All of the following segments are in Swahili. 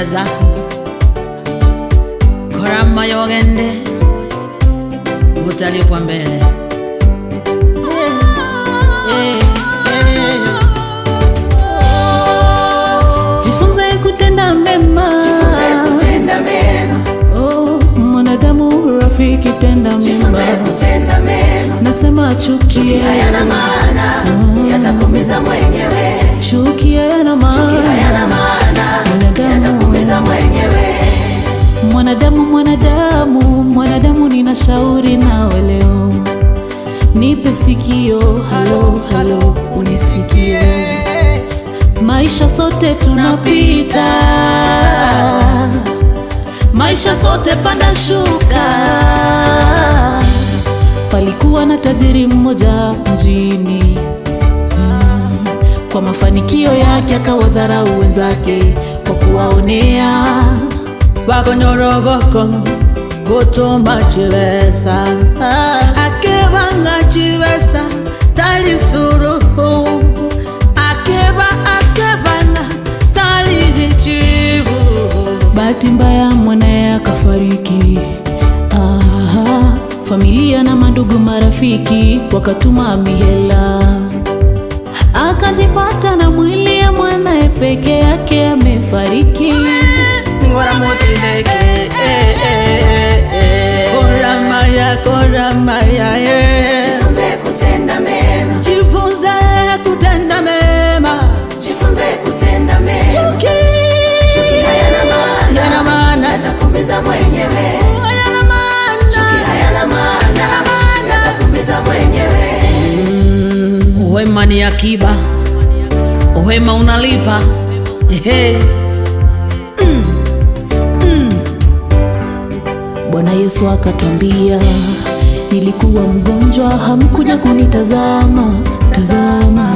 faida zako korama yogende utalipwa mbele Eh, eh, Jifunze kutenda mema. Jifunze kutenda mema, Oh, mwanadamu rafiki, tenda jifunze mema. kutenda mema. Nasema chuki Hayana maana, yatakuumiza mwenyewe. chuki hayana Chuki maana. hayana maana, Mwanadamu. yatakuumiza mwenyewe. Mwanadamu, mwanadamu, mwanadamu, nina shauri nawe leo, nipe sikio, halo halo, unisikie. Maisha sote tunapita, maisha sote panda shuka. Palikuwa na tajiri mmoja mjini Mm, kwa mafanikio yake akawadharau wenzake kwa kuwaonea bakonyoroboko gutuma chibesa akebanga chibesa tali suruhu akeba akebanga tali chibu Bahati mbaya mwanaye akafariki. Aha, familia na mandugu marafiki wakatuma mihela, akajipata na mwili ya mwanaye peke yake amefariki. ningora motileke koramaya koramaya Jifunze kutenda mema, jifunze kutenda mema jifunze kutenda mema. Chuki hayana maana, yana maana yatakuumiza mwenyewe. yana maana Chuki hayana maana, yatakuumiza mwenyewe. Wema ni akiba, wema unalipa. Ehe. Bwana Yesu akatwambia, nilikuwa mgonjwa, hamkuja kunitazama tazama.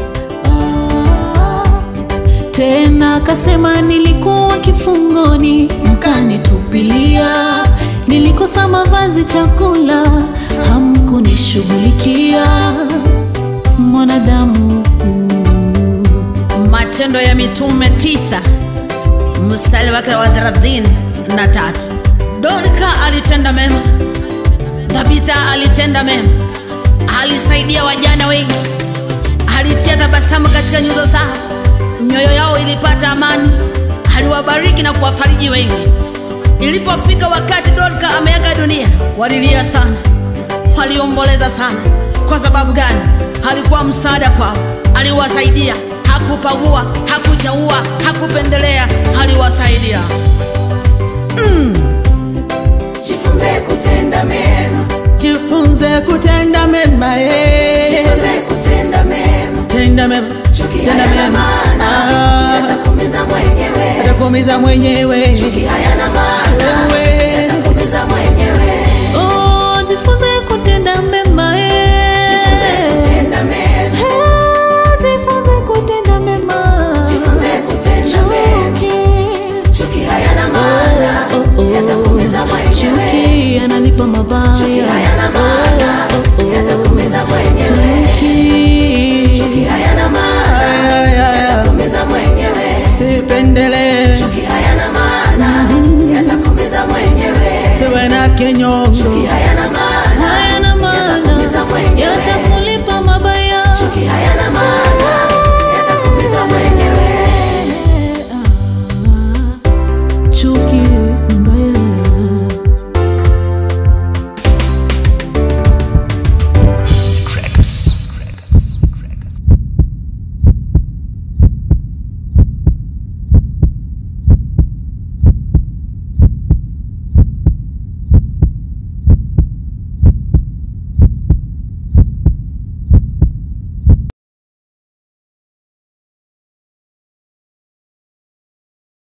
Tena akasema, nilikuwa kifungoni, mkanitupilia, nilikosa mavazi, chakula, hamkunishughulikia. Mwanadamu Matendo ya Mitume tisa mstari wake wa thelathini na tatu. Dorka alitenda mema, Tabita alitenda mema, alisaidia wajana wengi, alitia tabasamu katika nyuso zao, mioyo yao ilipata amani, aliwabariki na kuwafariji wengi. Ilipofika wakati Dorka ameaga dunia, walilia sana, waliomboleza sana. Kwa sababu gani? Alikuwa msaada kwao, aliwasaidia, hakupagua, hakuchaua, hakupendelea, aliwasaidia. Jifunze kutenda mema, Jifunze kutenda mema, eh. jifunze kutenda mema. tenda mema, Chuki tenda hayana mema, maana, Ah, yatakuumiza mwenyewe. atakuumiza mwenyewe. Chuki hayana maana, Wewe. yatakuumiza mwenyewe. oh, jifunze kutenda mema eh. Jifunze kutenda mema, Eh, jifunze kutenda mema. jifunze kutenda mema. Chuki. Chuki hayana maana, Oh, oh. yatakuumiza mwenyewe. Chuki ananipa mabaya. Chuki